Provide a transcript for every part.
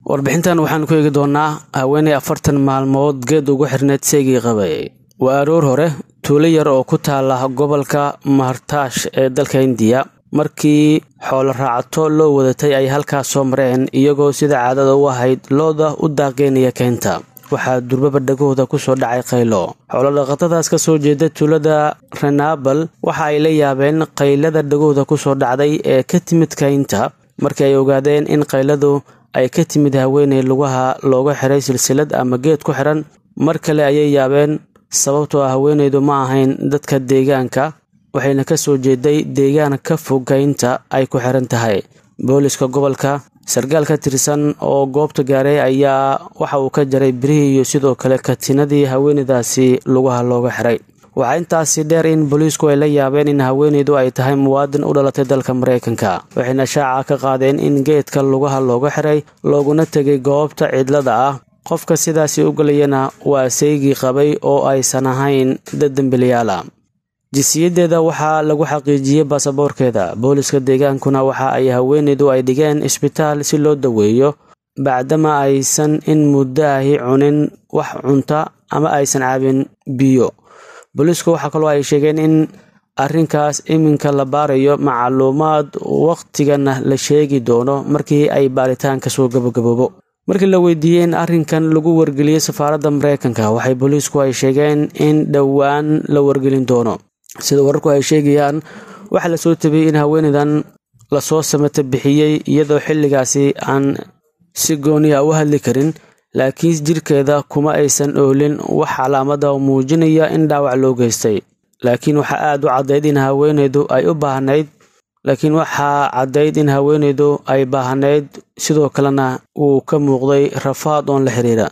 warbixintan waxaan ku eegi doonaa haweeney afartan maalmood geed ugu xirneed seygii qabay waa aroor hore tuulo yar oo ku taala gobolka mahartaash ee dalka indiya markii xoolo raacato loo wadatay ay halkaas soo mareen iyagoo sida caadada u ahayd looda u daaqeynaya keynta waxaa durbaba dhagahooda ku soo dhacay qaylo xoolodhaqatadaas ka soo jeeda tuulada renabal waxa ay la yaabeen qaylada dhagahooda ku soo dhacday ee ka timid kaynta markii ay ogaadeen in qayladu ay ka timid haweeney lugaha looga xiray silsilad ama geed ku xiran mar kale ayay yaabeen sababtoo ah haweeneydu ma ahayn dadka deegaanka waxayna ka soo jeeday deegaan ka fog kaynta ay ku xiran tahay booliska gobolka sarkaal ka tirsan oo goobta gaaray ayaa waxa uu ka jaray birihii iyo sidoo kale katinadii haweeneydaasi lugaha looga xiray waxaa intaasi dheer in booliisku ay la yaabeen in haweeneydu ay tahay muwaadin u dhalatay dalka maraykanka waxayna shaaca ka qaadeen in geedka lugaha looga xiray looguna tegay goobta cidlada ah qofka sidaasi u galayana waa saygii qabay oo aysan ahayn dad dembiliyaala jisiyadeeda waxaa lagu xaqiijiyey baasaboorkeeda booliska deegaankuna waxa ay haweeneydu ay dhigeen isbitaal si loo daweeyo bacdama aysan in muddo ahi cunin wax cunta ama aysan caabin biyo booliisku waxaa kaloo ay sheegeen in arrinkaas iminka la baarayo macluumaad wakhtigana la sheegi doono markii ay baaritaanka soo gabagaboobo markii la weydiiyey in arrinkan lagu wargeliyey safaaradda maraykanka waxay booliisku ay sheegeen in dhowaan la wargelin doono sida wararku ay sheegayaan waxaa la soo tabiyey in haweeneydan lasoo samata bixiyey iyadoo xilligaasi aan si gooniya u hadli karin laakiin jirkeeda kuma aysan oolin wax calaamada oo muujinaya in dhaawac loo geystay laakiin waxaa aada u caddayd in haweeneydu ay u baahnayd laakiin waxaa caddayd in haweeneydu ay baahnayd sidoo kalena uu ka muuqday rafaad oon la xiriira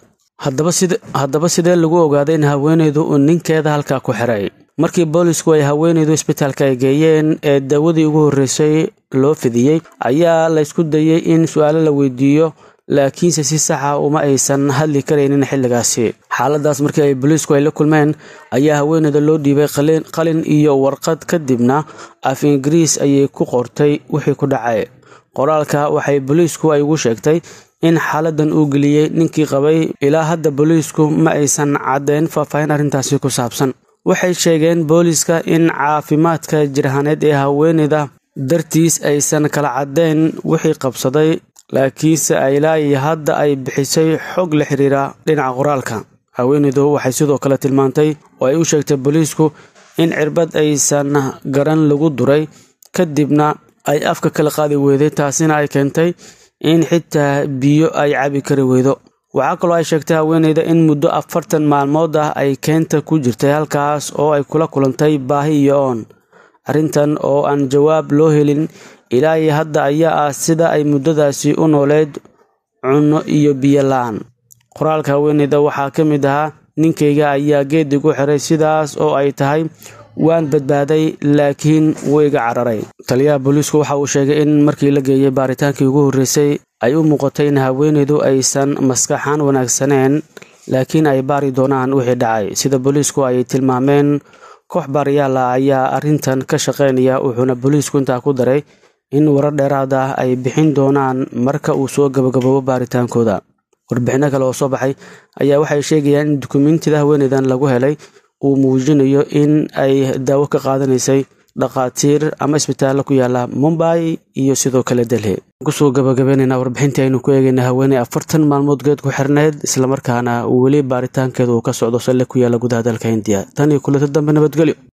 haddaba sidee lagu ogaaday in haweeneydu uu ninkeeda halkaa ku xiray markii boolisku ay haweeneydu isbitaalka ay geeyeen ee dawadii ugu horreysay loo fidiyey ayaa laysku dayey in su-aalo la weydiiyo laakiinse si saxa uma aysan hadli karaynin xilligaasi xaaladaas markii ay booliisku ay la kulmeen ayaa haweeneyda loo dhiibay qalin iyo warqad kadibna af ingiriis ayay ku qortay wixii ku dhacay qoraalka waxay booliisku ay ugu sheegtay in xaaladan uu geliyey ninkii qabay ilaa hadda booliisku ma aysan caddeyn faahfaahin arrintaasi ku saabsan waxay sheegeen booliiska in caafimaadka jirhaneed ee haweeneyda dartiis aysan kala caddeyn wixii qabsaday laakiinse ilaa iyo hadda ay bixisay xog la xiriira dhinaca qoraalka haweeneydu waxay sidoo kale tilmaantay oo ay u sheegtay booliisku in cirbad aysan garan lagu duray kadibna ay afka kala qaadi weyday taasina ay keentay in xitaa biyo ay cabi kari weydo waxaa kaloo ay sheegtay haweeneyda in muddo afartan maalmood ah ay keenta ku jirtay halkaas oo ay kula kulantay baahi iyo oon arrintan oo aan jawaab loo helin ilaa iyo hadda ayaa ah sida ay muddadaasi u nooleyd cunno iyo biyo la-aan qoraalka haweeneyda waxaa ka mid ahaa ninkayga ayaa geed igu xiray sidaas oo ay tahay waan badbaaday laakiin wayga cararay taliyaha booliisku waxa uu sheegay in markii la geeyey baaritaankii ugu horreysay ay u muuqatay in haweeneydu aysan maskaxaan wanaagsaneen laakiin ay baari doonaan wixii dhacay sida booliisku ay tilmaameen koox baariyaal ah ayaa arrintan ka shaqeynaya wuxuuna booliisku intaa ku daray in warar dheeraad ah ay bixin doonaan marka uu soo gabagaboobo baaritaankooda warbixinno kale oo soo baxay ayaa waxay sheegayaan in dukumentida haweeneydan lagu helay uu muujinayo in ay daawo ka qaadanaysay dhakhaatiir ama isbitaallo ku yaala mumbai iyo sidoo kale delhi kusoo gabagabeynayna warbixintii aynu ku eegayna haweeney afartan maalmood geed ku xirneyd islamarkaana weli baaritaankeeda uu ka socdo salle ku yaala gudaha dalka hindiya tan iyo kuleto dambe nabadgelyo